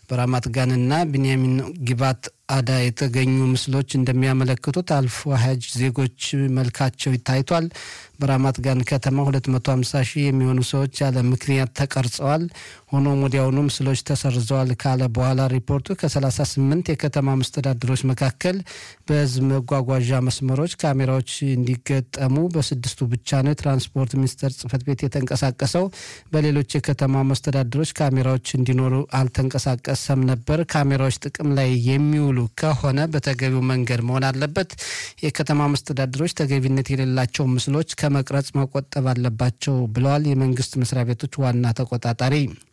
በራማት ጋንና ቢንያሚን ጊባት አዳ የተገኙ ምስሎች እንደሚያመለክቱት አልፎ ሀጅ ዜጎች መልካቸው ታይቷል። በራማት ጋን ከተማ 250 ሺህ የሚሆኑ ሰዎች ያለ ምክንያት ተቀርጸዋል። ሆኖም ወዲያውኑ ምስሎች ተሰርዘዋል ካለ በኋላ ሪፖርቱ ከ38 የከተማ መስተዳድሮች መካከል በህዝብ መጓጓዣ መስመሮች ካሜራዎች እንዲገጠሙ በስድስቱ ብቻ ነው የትራንስፖርት ሚኒስቴር ጽህፈት ቤት የተንቀሳቀሰው። በሌሎች የከተማ መስተዳድሮች ካሜራዎች እንዲኖሩ አልተንቀሳቀሰም ነበር። ካሜራዎች ጥቅም ላይ የሚውሉ ከሆነ በተገቢው መንገድ መሆን አለበት። የከተማ መስተዳድሮች ተገቢነት የሌላቸው ምስሎች ከመቅረጽ መቆጠብ አለባቸው ብለዋል የመንግስት መስሪያ ቤቶች ዋና ተቆጣጣሪ።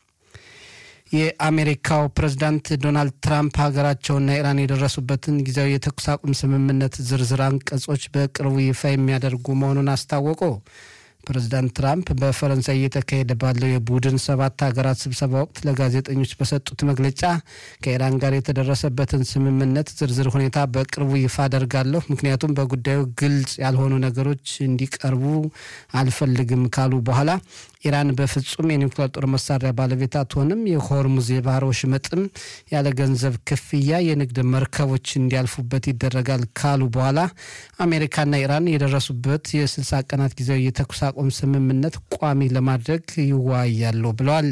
የአሜሪካው ፕሬዝዳንት ዶናልድ ትራምፕ ሀገራቸውና ኢራን የደረሱበትን ጊዜያዊ የተኩስ አቁም ስምምነት ዝርዝር አንቀጾች በቅርቡ ይፋ የሚያደርጉ መሆኑን አስታወቁ። ፕሬዚዳንት ትራምፕ በፈረንሳይ እየተካሄደ ባለው የቡድን ሰባት ሀገራት ስብሰባ ወቅት ለጋዜጠኞች በሰጡት መግለጫ ከኢራን ጋር የተደረሰበትን ስምምነት ዝርዝር ሁኔታ በቅርቡ ይፋ አደርጋለሁ፣ ምክንያቱም በጉዳዩ ግልጽ ያልሆኑ ነገሮች እንዲቀርቡ አልፈልግም ካሉ በኋላ ኢራን በፍጹም የኒውክሌር ጦር መሳሪያ ባለቤት አትሆንም፣ የሆርሙዝ የባህር ወሽመጥም ያለ ገንዘብ ክፍያ የንግድ መርከቦች እንዲያልፉበት ይደረጋል ካሉ በኋላ አሜሪካና ኢራን የደረሱበት የስልሳ ቀናት ጊዜያዊ የተኩስ አቁም ስምምነት ቋሚ ለማድረግ ይወያያሉ ብለዋል።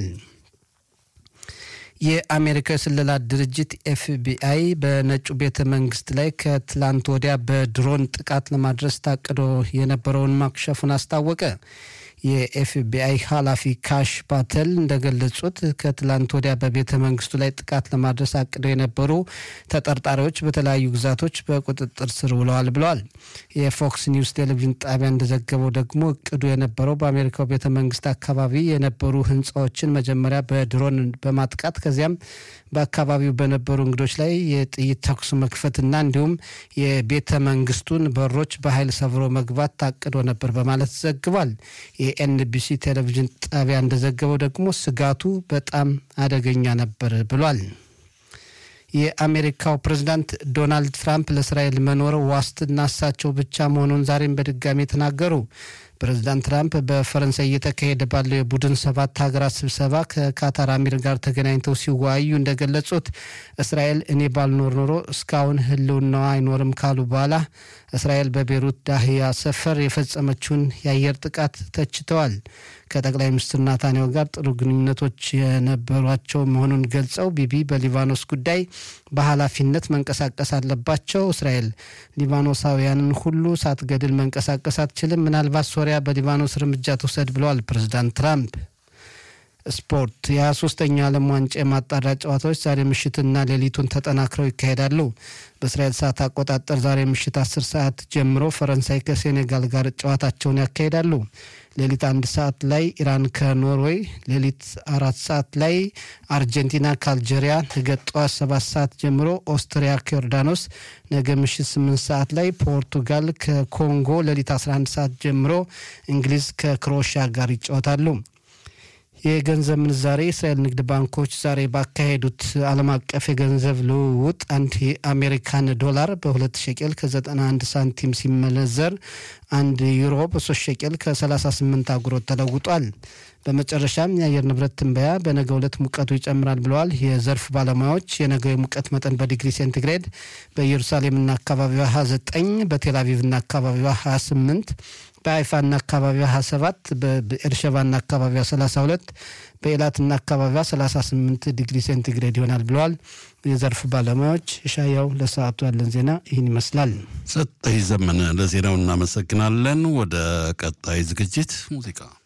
የአሜሪካ የስለላ ድርጅት ኤፍቢአይ በነጩ ቤተ መንግስት ላይ ከትላንት ወዲያ በድሮን ጥቃት ለማድረስ ታቅዶ የነበረውን ማክሸፉን አስታወቀ። የኤፍቢአይ ኃላፊ ካሽ ፓተል እንደገለጹት ከትላንት ወዲያ በቤተ መንግስቱ ላይ ጥቃት ለማድረስ አቅደው የነበሩ ተጠርጣሪዎች በተለያዩ ግዛቶች በቁጥጥር ስር ውለዋል ብለዋል። የፎክስ ኒውስ ቴሌቪዥን ጣቢያ እንደዘገበው ደግሞ እቅዱ የነበረው በአሜሪካው ቤተ መንግስት አካባቢ የነበሩ ህንፃዎችን መጀመሪያ በድሮን በማጥቃት ከዚያም በአካባቢው በነበሩ እንግዶች ላይ የጥይት ተኩስ መክፈትና እንዲሁም የቤተ መንግስቱን በሮች በኃይል ሰብሮ መግባት ታቅዶ ነበር በማለት ዘግቧል። የኤንቢሲ ቴሌቪዥን ጣቢያ እንደዘገበው ደግሞ ስጋቱ በጣም አደገኛ ነበር ብሏል። የአሜሪካው ፕሬዝዳንት ዶናልድ ትራምፕ ለእስራኤል መኖር ዋስትና እሳቸው ብቻ መሆኑን ዛሬም በድጋሚ ተናገሩ። ፕሬዚዳንት ትራምፕ በፈረንሳይ እየተካሄደ ባለው የቡድን ሰባት ሀገራት ስብሰባ ከካታር አሚር ጋር ተገናኝተው ሲወያዩ እንደገለጹት እስራኤል እኔ ባልኖር ኖሮ እስካሁን ህልውናዋ አይኖርም ካሉ በኋላ እስራኤል በቤሩት ዳህያ ሰፈር የፈጸመችውን የአየር ጥቃት ተችተዋል። ከጠቅላይ ሚኒስትር ናታንያሁ ጋር ጥሩ ግንኙነቶች የነበሯቸው መሆኑን ገልጸው ቢቢ በሊባኖስ ጉዳይ በኃላፊነት መንቀሳቀስ አለባቸው። እስራኤል ሊባኖሳውያንን ሁሉ ሳትገድል መንቀሳቀስ አትችልም። ምናልባት ሶሪያ በሊባኖስ እርምጃ ትውሰድ ብለዋል ፕሬዚዳንት ትራምፕ። ስፖርት የ23ኛ ዓለም ዋንጫ የማጣሪያ ጨዋታዎች ዛሬ ምሽትና ሌሊቱን ተጠናክረው ይካሄዳሉ። በእስራኤል ሰዓት አቆጣጠር ዛሬ ምሽት 10 ሰዓት ጀምሮ ፈረንሳይ ከሴኔጋል ጋር ጨዋታቸውን ያካሂዳሉ። ሌሊት አንድ ሰዓት ላይ ኢራን ከኖርዌይ፣ ሌሊት አራት ሰዓት ላይ አርጀንቲና ከአልጄሪያ፣ ነገ ጠዋት ሰባት ሰዓት ጀምሮ ኦስትሪያ ከዮርዳኖስ፣ ነገ ምሽት ስምንት ሰዓት ላይ ፖርቱጋል ከኮንጎ፣ ሌሊት 11 ሰዓት ጀምሮ እንግሊዝ ከክሮኤሽያ ጋር ይጫወታሉ። የገንዘብ ምንዛሬ የእስራኤል ንግድ ባንኮች ዛሬ ባካሄዱት ዓለም አቀፍ የገንዘብ ልውውጥ አንድ የአሜሪካን ዶላር በሁለት ሸቄል ከ91 ሳንቲም ሲመነዘር አንድ ዩሮ በሶስት ሸቄል ከ38 አጉሮት ተለውጧል። በመጨረሻም የአየር ንብረት ትንበያ በነገ ዕለት ሙቀቱ ይጨምራል ብለዋል የዘርፍ ባለሙያዎች። የነገው የሙቀት መጠን በዲግሪ ሴንቲግሬድ በኢየሩሳሌምና አካባቢዋ 29፣ በቴልአቪቭና አካባቢዋ 28 በአይፋና አካባቢዋ 27 በኤርሸባና አካባቢዋ 32 በኤላትና አካባቢዋ 38 ዲግሪ ሴንቲግሬድ ይሆናል ብለዋል የዘርፉ ባለሙያዎች። ሻያው ለሰዓቱ ያለን ዜና ይህን ይመስላል። ሰጠኝ ዘመነ ለዜናው እናመሰግናለን። ወደ ቀጣይ ዝግጅት ሙዚቃ